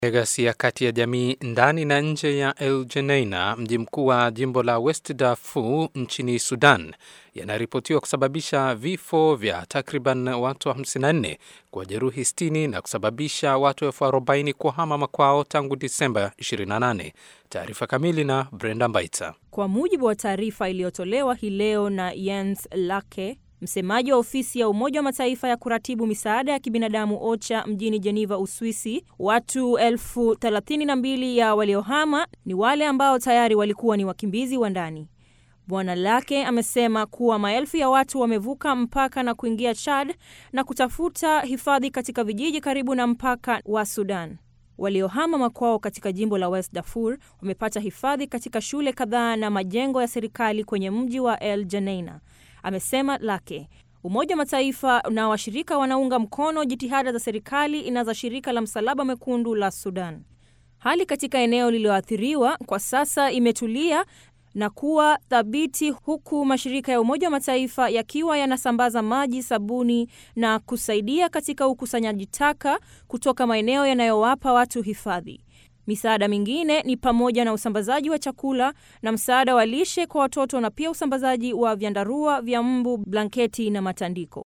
Ghasia kati ya jamii ndani na nje ya El Geneina, mji mkuu wa jimbo la West Darfur nchini Sudan, yanaripotiwa kusababisha vifo vya takriban watu 54 kwa jeruhi 60 na kusababisha watu elfu 40 kuhama makwao tangu Disemba 28. Taarifa kamili na Brenda Mbaita. Kwa mujibu wa taarifa iliyotolewa hii leo na Jens Lake, msemaji wa ofisi ya Umoja wa Mataifa ya kuratibu misaada ya kibinadamu OCHA mjini Geneva, Uswisi, watu elfu thelathini na mbili ya waliohama ni wale ambao tayari walikuwa ni wakimbizi wa ndani. Bwana Lake amesema kuwa maelfu ya watu wamevuka mpaka na kuingia Chad na kutafuta hifadhi katika vijiji karibu na mpaka wa Sudan. Waliohama makwao katika jimbo la West Darfur wamepata hifadhi katika shule kadhaa na majengo ya serikali kwenye mji wa El Geneina. Amesema Lake, Umoja wa Mataifa na washirika wanaunga mkono jitihada za serikali na za shirika la Msalaba Mwekundu la Sudan. Hali katika eneo lililoathiriwa kwa sasa imetulia na kuwa thabiti huku mashirika ya Umoja wa Mataifa yakiwa yanasambaza maji, sabuni na kusaidia katika ukusanyaji taka kutoka maeneo yanayowapa watu hifadhi. Misaada mingine ni pamoja na usambazaji wa chakula na msaada wa lishe kwa watoto na pia usambazaji wa vyandarua vya mbu, blanketi na matandiko.